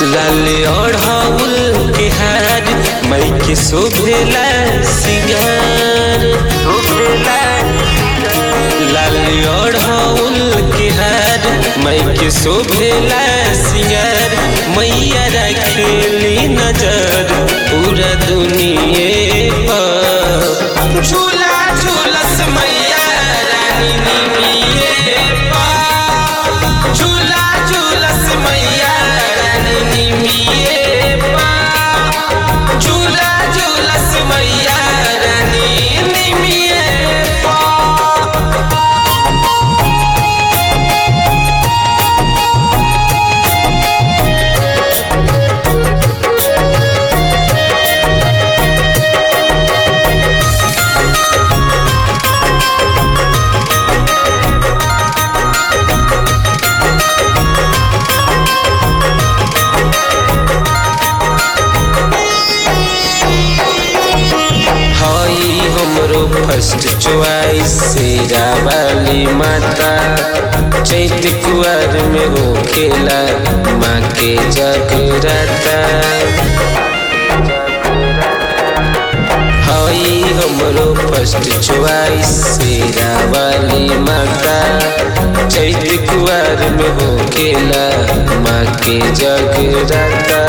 लाल ओढ़ाउल के हार मई के शोभेला सिंगार शोभेला लाल ओढ़ाउल के हार मई के शोभेला सिंगार मैया रखेली नजर पूरा दुनिया पर झूला झूलस मैया रानी निमिये पर झूला झूलस मैया रानी निमिये पर झूला झूलस मैया रानी निमिये पर हई हमरो फर्स्ट चॉइस शेरा वाली माता चैत कुआर में हो खेला माँ के जगराता हई हमरो फर्स्ट चॉइस शेरा वाली माता चैत कुआर में हो खेला माँ के जगराता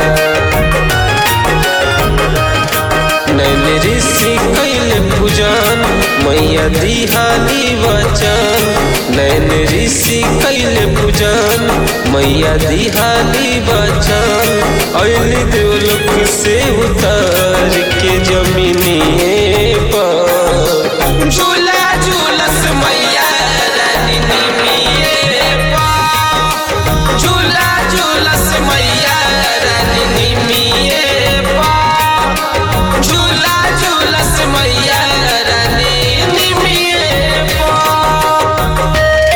नैन ऋषि कैल पूजन मैया दिहाली वचन नैन ऋषि कैल पूजन मैया दिहाली वचन अल देवलोक से उतर के जमीनिए पर झूला झूलस मैया रानी निमिये पर झूला झूलस मैया रानी निमिये पर झूला झूलस मैया रानी निमिये पर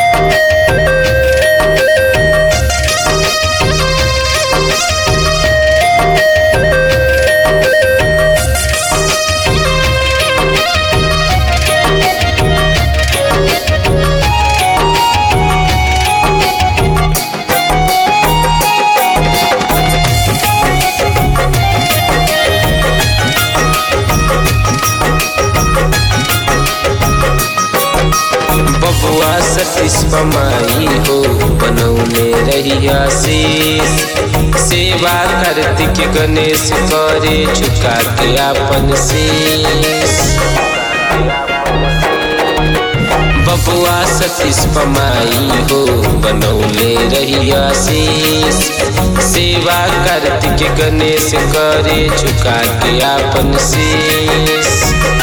बबुआ सतीश पमाई हो बनौले रहिया शीश सेवा कार्तिक गणेश करे झुका के आपन शीश बबुआ सतीश पमाई हो बनौले रहिया शीश सेवा कार्तिक गणेश करे झुका के आपन शीश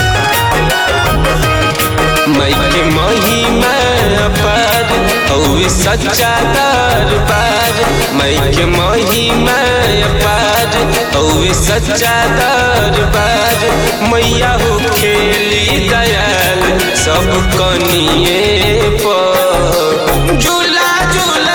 मई के महिमा अपार हौवे सच्चा दरबार मई के महिमा अपार हौवे सच्चा दरबार मैया हो खेली दयाल सब कनिए पर झूला झूला